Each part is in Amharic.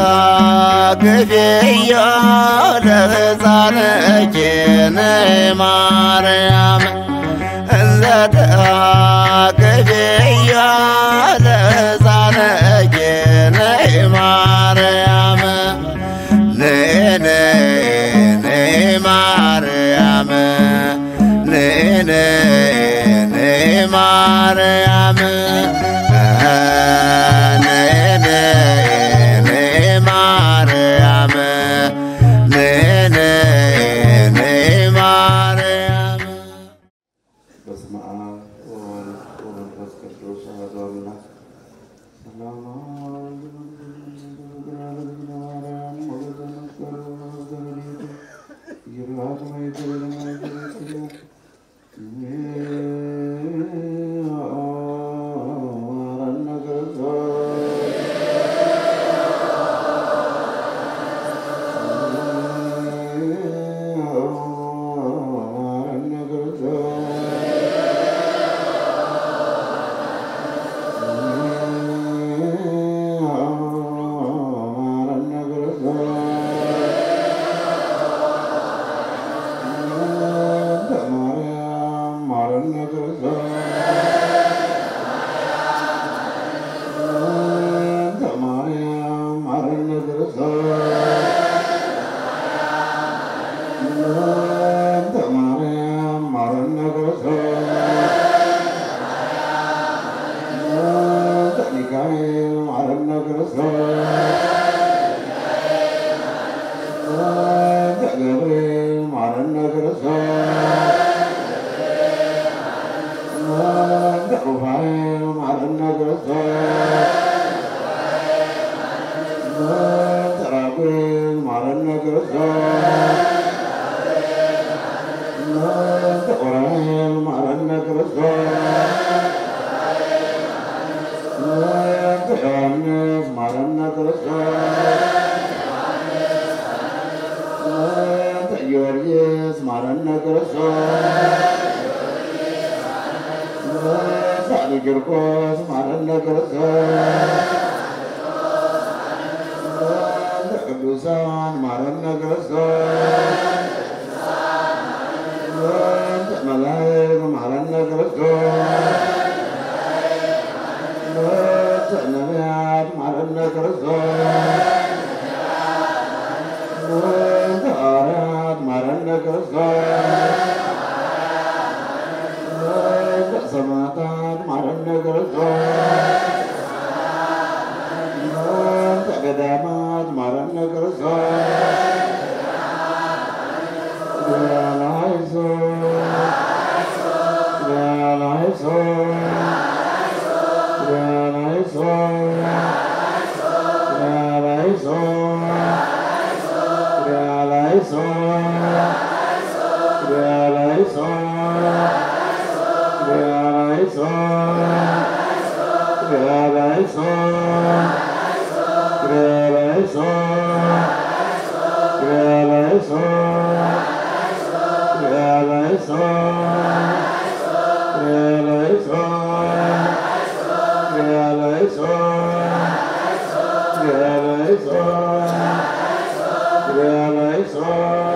ግፍዮ ለሕፃንኪ ነይ ማርያም እንዘ ግፍዮ ለሕፃንኪ ነይ ማርያም ነይ ነይ ነይ ማርያም ነይ ነይ ነይ ማርያም ነይ ነይ ነይ ማርያም ነይ ነይ ነይ ማርያም በስመ አብ ወወልድ ወመንፈስ ቅዱስ አሐዱ አምላክ። ሰላም ጊዮርጊስ ማረነ ክርስቶስ ሳሊ ቂርቆስ ማረነ ክርስቶስ ቅዱሳን ማረነ ክርስቶስ መላእክት ማረነ ክርስቶስ ነቢያት ማረነ ክርስቶስ ሐዋርያት ማረነ ክርስቶስ ሰማዕታት ማረነ ክርስቶስ ገዳማት ማረነ ክርስቶስ ላይሶ ላይሶ ላይሶ ላይሶ Realizo, realizo, realizo, realizo, realizo, realizo, realizo, realizo, realizo, realizo. Realizo,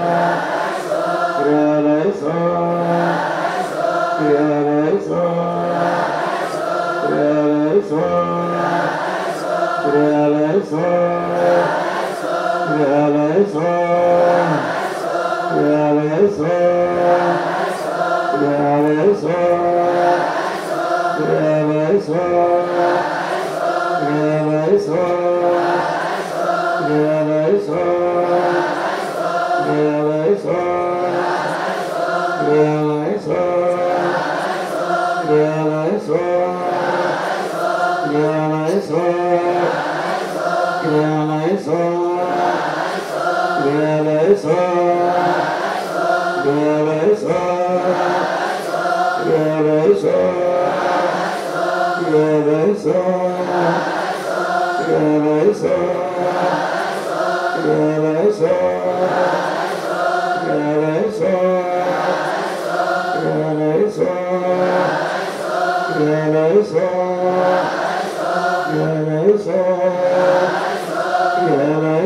realizo, realizo, realizo, realizo, realizo, realizo, realizo, realizo, realizo, realizo. Realizo, realizo, realizo, realizo, realizo, realizo, realizo, realizo, realizo, realizo, realizo. Realizo, realizo, realizo, realizo, realizo,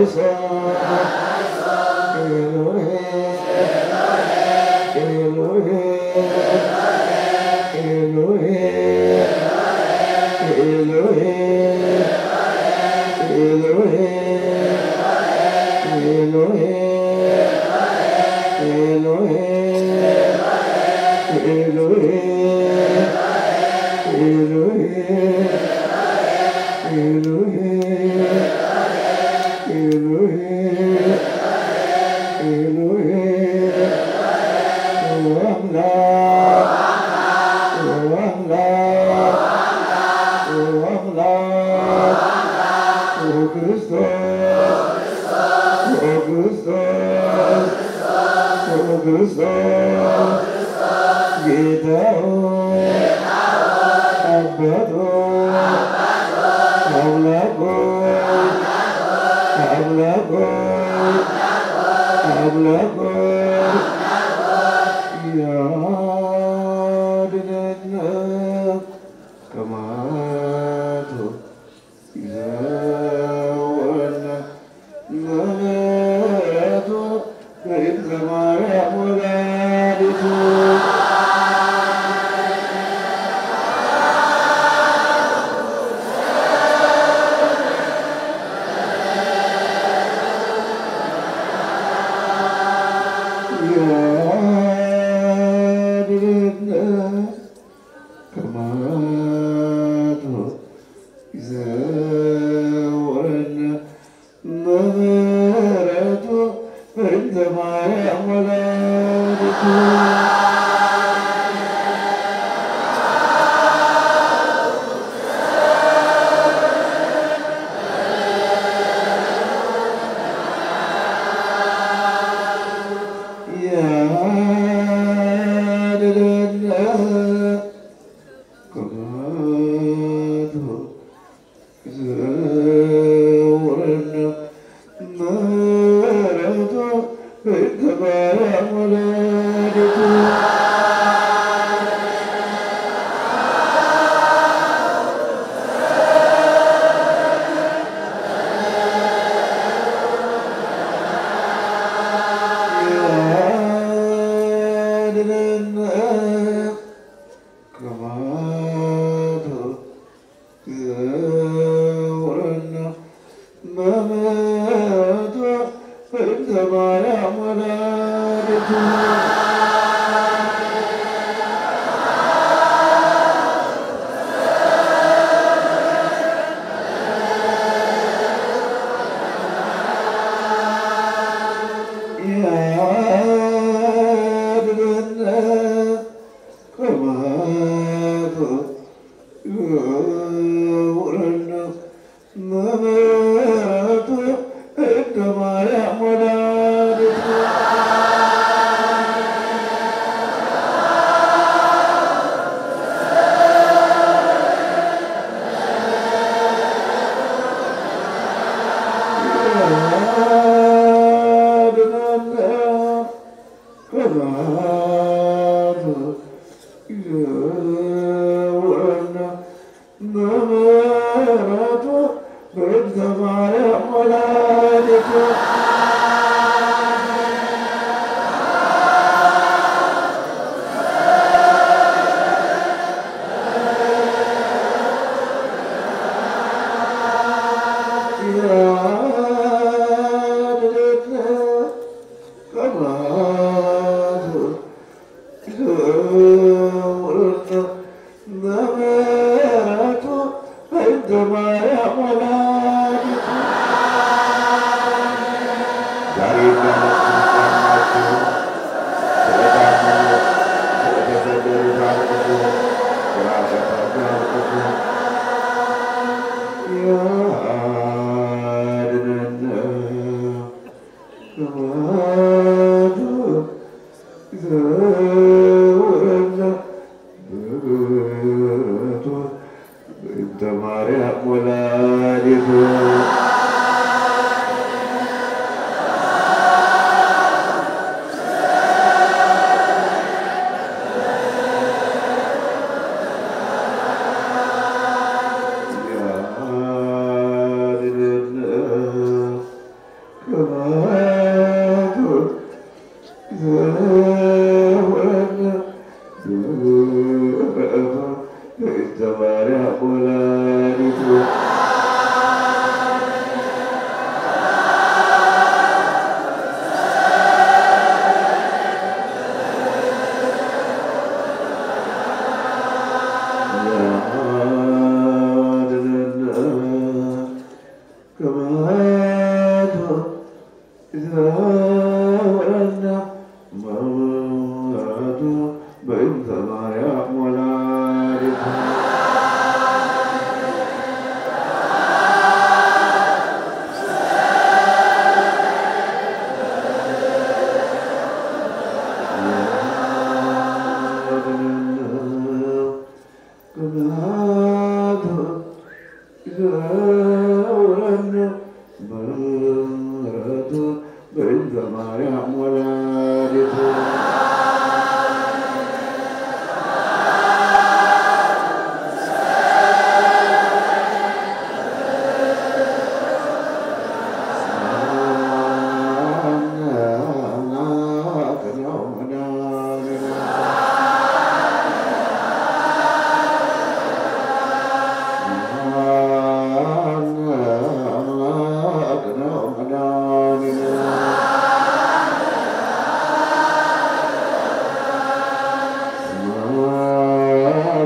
ማርያም ወላዲቱ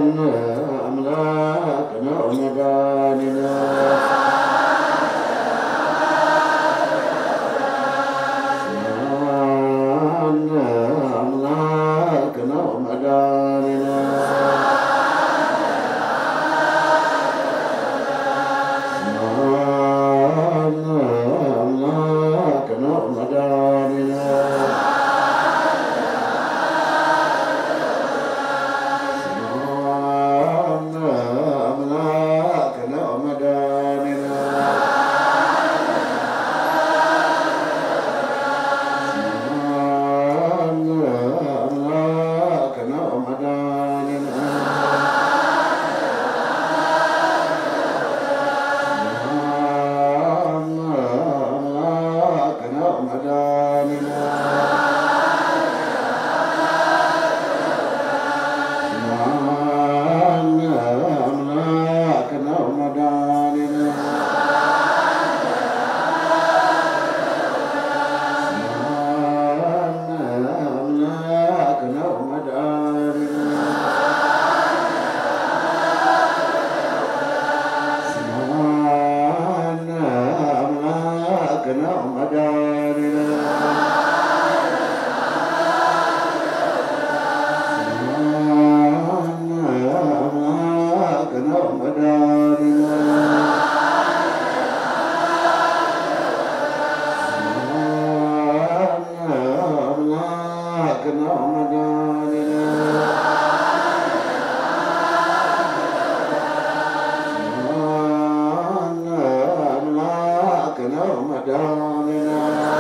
አምላክ ነው መድኃኒነ አምላክ ነው መድኃኒነ አምላክ ነው መድኃኒነ አምላክ ነው መድኃኒነ አምላክ ነው መድኃኒነ አምላክ ነው መድኃኒነ አምላክ ነው መድኃኒነ አምላክ ነው መድኃኒነ አምላክ ነው መድኃኒነ አምላክ ነው መድኃኒነ አምላክ ነው መድኃኒነ አምላክ ነው መድኃኒነ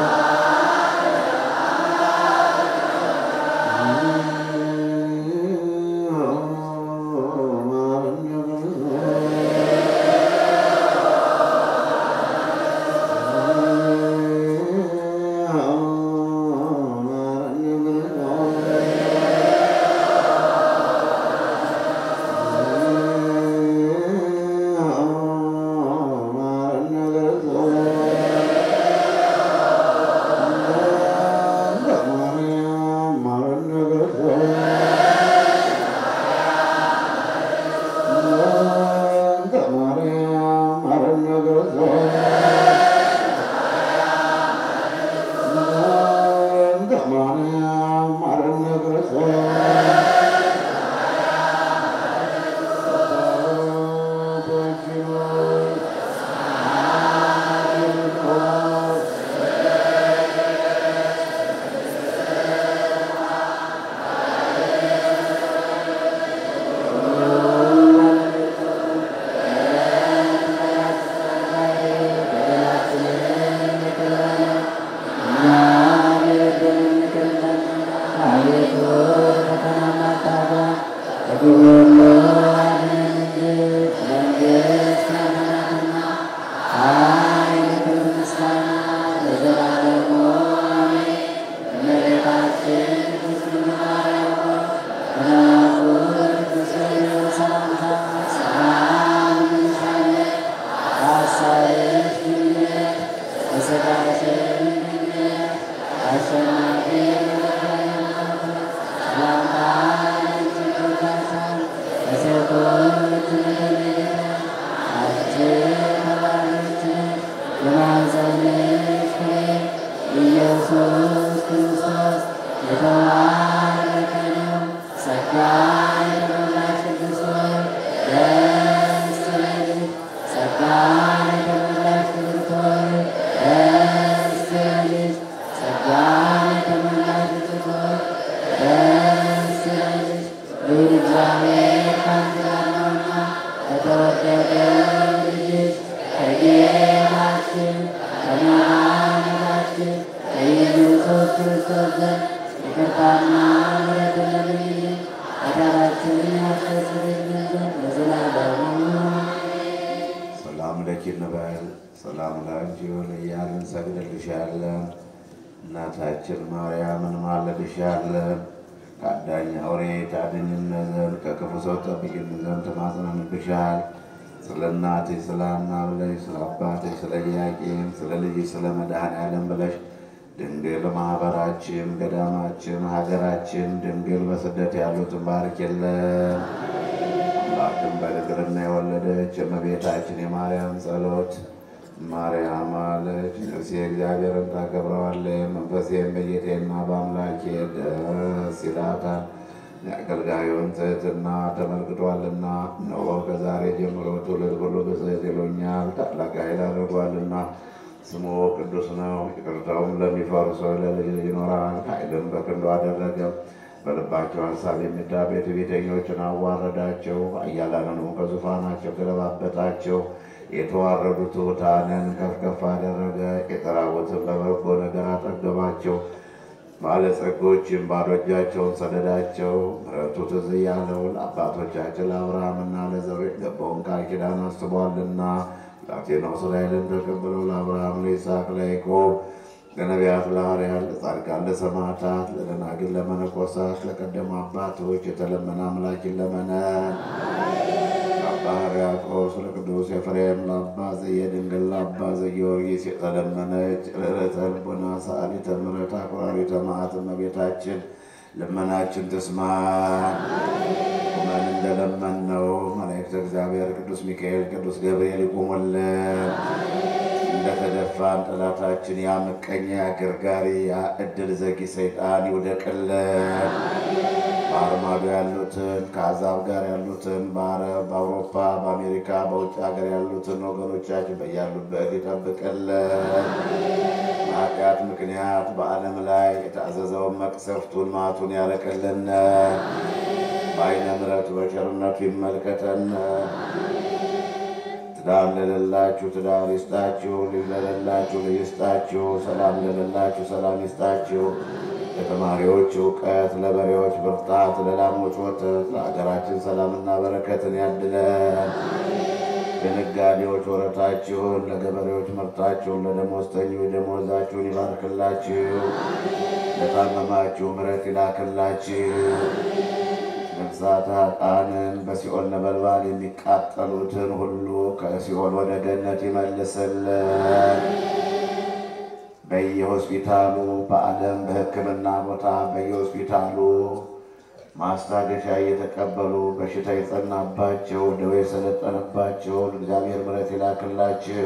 ኢየሱስ ክርስቶስ የተባረከ ነው። ጸጋ የተሞላሽ ቅድስት ሆይ ደስ ይበልሽ። ጸጋ የተሞላሽ ቅድስት ሆይ ደስ ይበልሽ። ጸጋ የተሞላሽ ቅድስት ሆይ ደስ ይበልሽ። ልዑል እግዚአብሔር ከአንቺ ጋር ነውና ከተወደደ ልጅሽ ከጌታችን ከመድኃኒታችን ከኢየሱስ ክርስቶስ ዘንድ ይቅርታና ምሕረትን ለምኝልን ኃጢአታችንን ያስተሰርይልን ዘንድ ለዘላለሙ ሰላም ለኪ እንበል ሰላም ላንቺ ይሁን እያልን እንሰግድልሻለን። እናታችን ማርያምን ማለድሻለን። ከአዳኝ አውሬ ታድኝን ዘንድ ከክፉ ሰው ጠብቂን ዘንድ ተማጽነንብሻል። ስለ እናትሽ ስለ ሐና ብለሽ ስለ አባትሽ ስለ ኢያቄም ስለ ልጅሽ ስለ መድኃኔዓለም ብለሽ ድንግል ማኅበራችን፣ ገዳማችን፣ ሀገራችን ድንግል በስደት ያሉትን ባርክ የለን የወለደች የእመቤታችን የማርያም ጸሎት ማርያም አለች ነፍሴ እግዚአብሔርን ታከብረዋለች፣ መንፈሴም በጌቴና በአምላኬ ደስ ይላታል። የአገልጋዩን ትሕትና ተመልክቷልና፣ እነሆ ከዛሬ ጀምሮ ትውልድ ሁሉ ብፅዕት ይሉኛል። ታላቅ ኃይል አድርጓልና ስሙ ቅዱስ ነው። ይቅርታውም ለሚፈሩ ሰው ለልጅ ልጅ ይኖራል። ኃይልም በክንዱ አደረገ። በልባቸው ሀሳብ የሚታበዩ ትዕቢተኞችን አዋረዳቸው። ኃያላንንም ከዙፋናቸው ገለባበጣቸው። የተዋረዱ ትሑታንን ከፍ ከፍ አደረገ። የተራቡትን በበጎ ነገር አጠገባቸው። ባለጸጎችም ባዶ እጃቸውን ሰደዳቸው። ምሕረቱ ትዝ ያለው ለአባቶቻችን ለአብርሃምና ለዘሩ የገባውን ቃል ኪዳን አስቧልና ብላቴናው እስራኤልን ተቀብለው ለአብርሃም ለይስሐቅ ለያዕቆብ ለነቢያት ለሐዋርያት ለጻድቃን ለሰማዕታት ለደናግል ለመነኮሳት ለቀደሙ አባቶች የተለመነ አምላኪን ለመነን ለአባ ሕርያቆስ ለቅዱስ ኤፍሬም ለአባ ዘየድንግል ለአባ ዘጊዮርጊስ የተለመነች ርኅረተ ልቡና ሰአሊተ ምሕረት አቁራሪተ መዓት እመቤታችን ልመናችን ትስማን። ቁመን እንደለመንነው መላእክተ እግዚአብሔር ቅዱስ ሚካኤል ቅዱስ ገብርኤል ይቁሙልን። እንደተደፋን ጠላታችን ያ ምቀኛ ያ ገርጋሪ ያ እድል ዘጊ ሰይጣን ይውደቅልን። ባህር ማዶ ያሉትን ከአሕዛብ ጋር ያሉትን በአረብ፣ በአውሮፓ፣ በአሜሪካ፣ በውጭ ሀገር ያሉትን ወገኖቻችን በያሉበት ይጠብቅልን። በኃጢአት ምክንያት በዓለም ላይ የታዘዘውን መቅሰፍቱን ማቱን ያረቅልን። በዓይነ ምሕረቱ በቸርነቱ ይመልከተን። ትዳር ለሌላችሁ ትዳር ይስጣችሁ፣ ልጅ ለሌላችሁ ልጅ ይስጣችሁ፣ ሰላም ለሌላችሁ ሰላም ይስጣችሁ። ለተማሪዎች እውቀት፣ ለበሬዎች ብርታት፣ ለላሞች ወተት፣ ለሀገራችን ሰላምና በረከትን ያድለን። ለነጋዴዎች ወረታችሁን፣ ለገበሬዎች ምርታችሁን፣ ለደሞዝተኞች ደሞዛችሁን ይባርክላችሁ። ለታመማችሁ ምሕረት ይላክላችሁ። ነፍሳት ኃጥአንን በሲኦል ነበልባል የሚቃጠሉትን ሁሉ ከሲኦል ወደ ገነት ይመልስልን። በየሆስፒታሉ በዓለም በሕክምና ቦታ በየሆስፒታሉ ማስታገሻ እየተቀበሉ በሽታ የጸናባቸው ደዌ የሰለጠነባቸው እግዚአብሔር ምሕረት ይላክላቸው።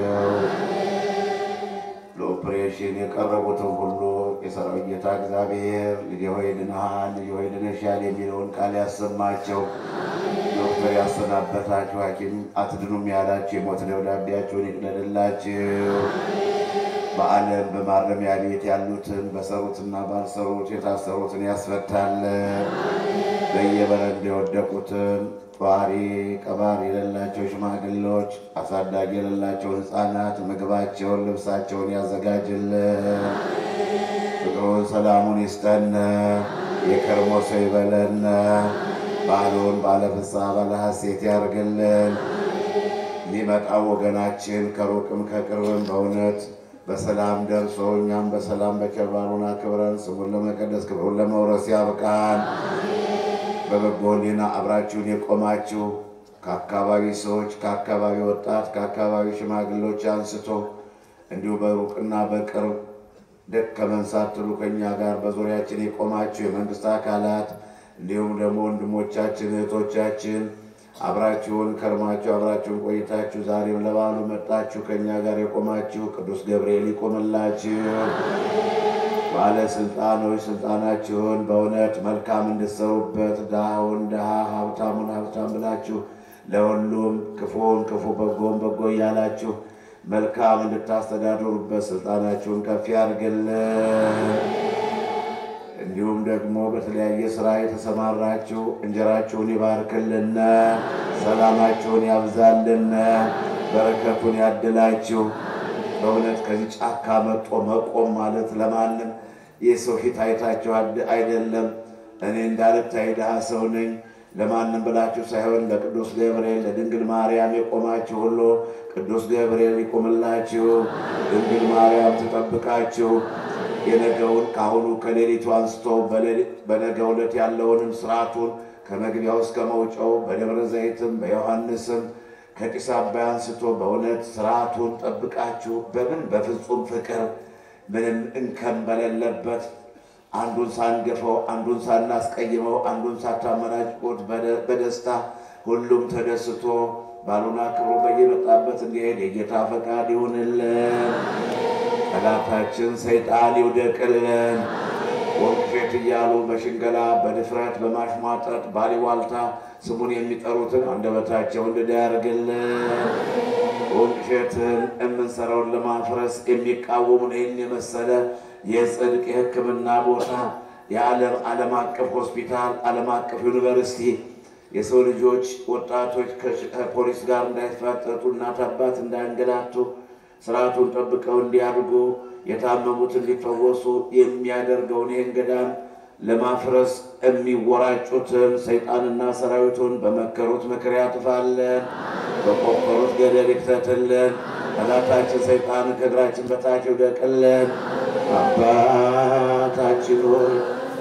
ለኦፕሬሽን የቀረቡትን ሁሉ የሰራዊት ጌታ እግዚአብሔር ልጄ ሆይ ድነሃል፣ ልጄ ሆይ ድነሻል የሚለውን ቃል ያሰማቸው። ዶክተር ያሰናበታችሁ ሐኪም አትድኑም ያላችሁ የሞት ደብዳቤያቸውን ይቅደድላችሁ። በዓለም በማረሚያ ቤት ያሉትን በሰሩትና ባልሰሩት የታሰሩትን ያስፈታልን። በየበረንዳ የወደቁትን ጧሪ ቀባሪ የሌላቸው ሽማግሌዎች፣ አሳዳጊ የሌላቸው ሕፃናት ምግባቸውን ልብሳቸውን ያዘጋጅልን። ፍቅሩን ሰላሙን ይስጠን። የከርሞ ሰው ይበለን። ባሉን ባለፍስሐ ባለ ሐሴት ያርግልን። የሚመጣው ወገናችን ከሩቅም ከቅርብም በእውነት በሰላም ደርሶ እኛም በሰላም በቸር ባሉን አክብረን ስሙን ለመቀደስ ክብሩን ለመውረስ ያብቃን። በበጎ ሕሊና አብራችሁን የቆማችሁ ከአካባቢ ሰዎች፣ ከአካባቢ ወጣት፣ ከአካባቢ ሽማግሌዎች አንስቶ እንዲሁ በሩቅና በቅርብ ደከመን ሳትሉ ከእኛ ጋር በዙሪያችን የቆማችሁ የመንግስት አካላት እንዲሁም ደግሞ ወንድሞቻችን እህቶቻችን አብራችሁን ከርማችሁ አብራችሁን ቆይታችሁ ዛሬም ለበዓሉ መጣችሁ ከእኛ ጋር የቆማችሁ ቅዱስ ገብርኤል ይቆምላችሁ። ባለስልጣኖች ስልጣናችሁን በእውነት መልካም እንድትሰሩበት ድሃውን ድሃ ሀብታሙን ሀብታም ብላችሁ ለሁሉም ክፉውን ክፉ በጎን በጎ እያላችሁ መልካም እንድታስተዳድሩበት ስልጣናችሁን ከፍ ያድርግልን። እንዲሁም ደግሞ በተለያየ ስራ የተሰማራችሁ እንጀራችሁን ይባርክልን፣ ሰላማችሁን ያብዛልን፣ በረከቱን ያድላችሁ። በእውነት ከዚህ ጫካ መጦ መቆም ማለት ለማንም የሰው ፊት አይታችሁ አይደለም። እኔ እንዳልታይ ድሃ ሰው ነኝ ለማንም ብላችሁ ሳይሆን ለቅዱስ ገብርኤል ለድንግል ማርያም የቆማችሁ ሁሉ ቅዱስ ገብርኤል ይቆምላችሁ፣ ድንግል ማርያም ትጠብቃችሁ። የነገውን ከአሁኑ ከሌሊቱ አንስቶ በነገው ዕለት ያለውንም ስርዓቱን ከመግቢያው እስከ መውጫው በደብረ ዘይትም በዮሐንስም ከጢስ አባይ አንስቶ በእውነት ስርዓቱን ጠብቃችሁ በምን በፍጹም ፍቅር ምንም እንከን በሌለበት አንዱን ሳንገፈው አንዱን ሳናስቀይመው አንዱን ሳታመናጭቁት በደስታ ሁሉም ተደስቶ ባሉን አክብሮ በየመጣበት እንዲሄድ የጌታ ፈቃድ ይሁንልን። ጠላታችን ሰይጣን ይውደቅልን። ወንቅሸት እያሉ በሽንገላ በድፍረት በማሽሟጠጥ ባሊዋልታ ስሙን የሚጠሩትን አንደበታቸውን ድዳ ያርግልን። ወንቅሸትን የምንሰራውን ለማፍረስ የሚቃወሙን ይህን የመሰለ የጽድቅ የሕክምና ቦታ የዓለም ዓለም አቀፍ ሆስፒታል፣ ዓለም አቀፍ ዩኒቨርሲቲ የሰው ልጆች ወጣቶች ከፖሊስ ጋር እንዳይፋጠጡ እናት አባት እንዳያንገላቱ ስርዓቱን ጠብቀው እንዲያድጉ የታመሙት እንዲፈወሱ የሚያደርገውን ይህን ገዳም ለማፍረስ የሚወራጩትን ሰይጣንና ሰራዊቱን በመከሩት ምክር ያጥፋለን፣ በቆፈሩት ገደል ይክተትልን። ጠላታችን ሰይጣን ከእግራችን በታች ይውደቅልን። አባታችን ሆይ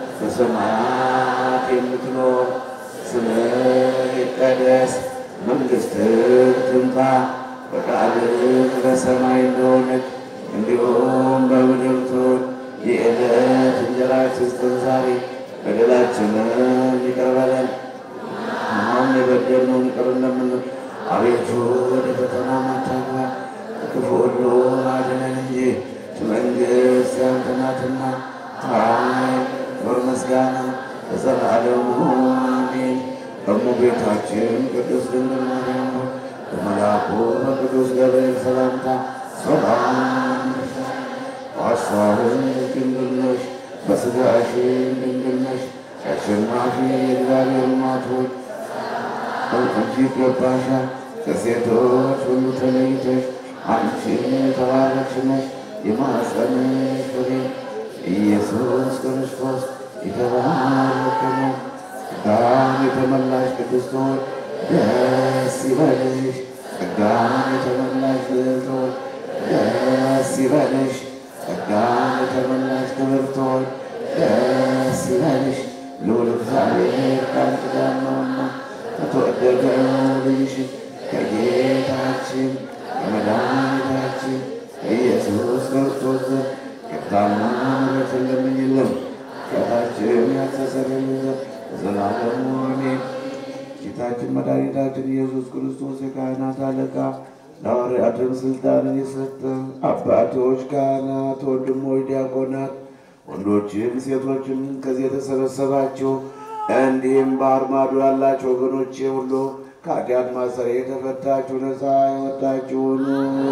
በሰማያት የምትኖር ስምህ ይቀደስ፣ መንግሥትህ ትምጣ፣ ፈቃድህ በሰማይ እንደሆነች እንዲሁም በምድር ትሁን። የዕለት እንጀራችንን ስጠን ዛሬ፣ በደላችንን ይቅር በለን አሁን የበደልነውን ይቅር እንደምንል፣ አቤቱ ወደ ፈተና አታግባን፣ ከክፉ ሁሉ አድነን እንጂ መንግሥት ያንተ ናትና ኃይል፣ ክብር፣ ምስጋና ለዘላለሙ አሜን። እመቤታችን ቅድስት ድንግል ማርያም ሆይ በመልአኩ በቅዱስ ገብርኤል ሰላምታ ሰላም ይልሻል። በሐሳብሽ ድንግል ነሽ፣ በሥጋሽም ድንግል ነሽ። አሸናፊ የእግዚአብሔር እናት ሆይ አንቺ ይገባሻል። ከሴቶች ሁሉ ተለይተሽ አንቺ የተባረክሽ ነሽ። የማኅፀንሽ ፍሬ ኢየሱስ ክርስቶስ የተባረከ ነው። ጸጋን የተመላሽ ቅድስት ሆይ ደስ ይበልሽ። ጸጋን የተመላሽ ልዕልት ሆይ ደስ ይበልሽ። ጸጋን የተመላሽ ክብርት ሆይ ደስ ይበልሽ። ልዑል እግዚአብሔር ከአንቺ ጋር ነውና ከተወደደው ልጅሽ ከጌታችን ከመድኃኒታችን ከኢየሱስ ክርስቶስ ዘንድ ይቅርታና ምሕረትን ለምኝልን ኃጢአታችንን ያስተሰርይልን ዘንድ ለዘላለሙ አሜን። ጌታችን መድኃኒታችን ኢየሱስ ክርስቶስ የካህናት አለቃ ለሐዋርያትም ስልጣንን የሰጠ አባቶች፣ ካህናት፣ ወንድሞች፣ ዲያቆናት፣ ወንዶችም ሴቶችም ከዚህ የተሰበሰባችሁ እንዲህም ባህር ማዶ ያላችሁ ወገኖቼ ሁሉ ከኃጢአት ማሰሪያ የተፈታችሁ ነፃ የወጣችሁ ሁኑ።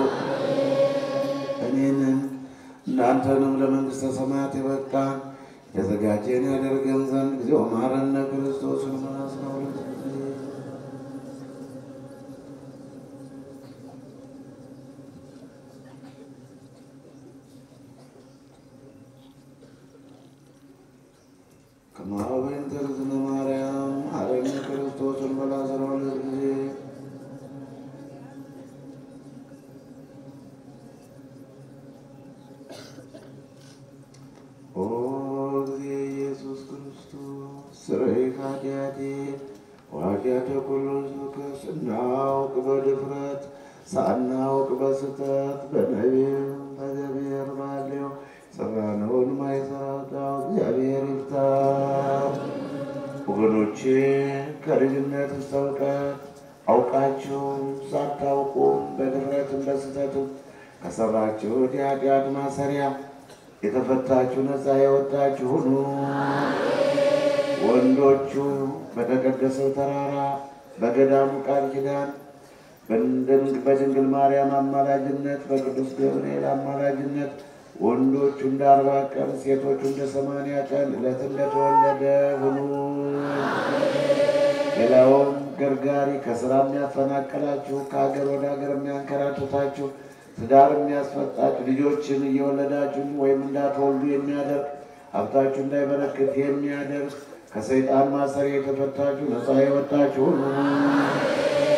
እኔንም እናንተንም ለመንግሥተ ሰማያት የበቃን የተዘጋጀን ያደርገን ዘንድ ጊዜው ማረነ ክርስቶስን አስራ ሁለት ጊዜ ከማኅበን ተርዝነ ማርያም አረነ ክርስቶስን በላ አስራ ሁለት ጊዜ ኦ ጊዜ ኢየሱስ ክርስቶስ ስረይ ኃጢአቴ ወኃጢአተ ኩሉ ሕዝብ ስናውቅ በድፍረት ሳናውቅ በስተት በነቢብ በገቢር ባለው ሰራነውን ማይሰራው እግዚአብሔር ይፍታ። ወገኖቼ ከልጅነት እስከ እውቀት አውቃችሁም ሳታውቁም በድፍረትም በስተትም ከሰራችሁት የኃጢአት ማሰሪያ የተፈታችሁ ነፃ የወጣችሁ ሁኑ። ወንዶቹ በተቀደሰው ተራራ በገዳሙ ቃል ኪዳን በድንግል ማርያም አማላጅነት በቅዱስ ገብርኤል አማላጅነት ወንዶቹ እንደ አርባ ቀን ሴቶቹ እንደ ሰማንያ ቀን ዕለት እንደተወለደ ሁኑ። ሌላውም ገርጋሪ ከስራ የሚያፈናቅላችሁ ከሀገር ወደ ሀገር የሚያንከራትታችሁ ትዳር የሚያስፈጣችሁ ልጆችን እየወለዳችሁ ወይም እንዳትወልዱ የሚያደርግ ሀብታችሁ እንዳይበረክት የሚያደርግ ከሰይጣን ማሰሪያ የተፈታችሁ ነፃ የወጣችሁ ሁኑ።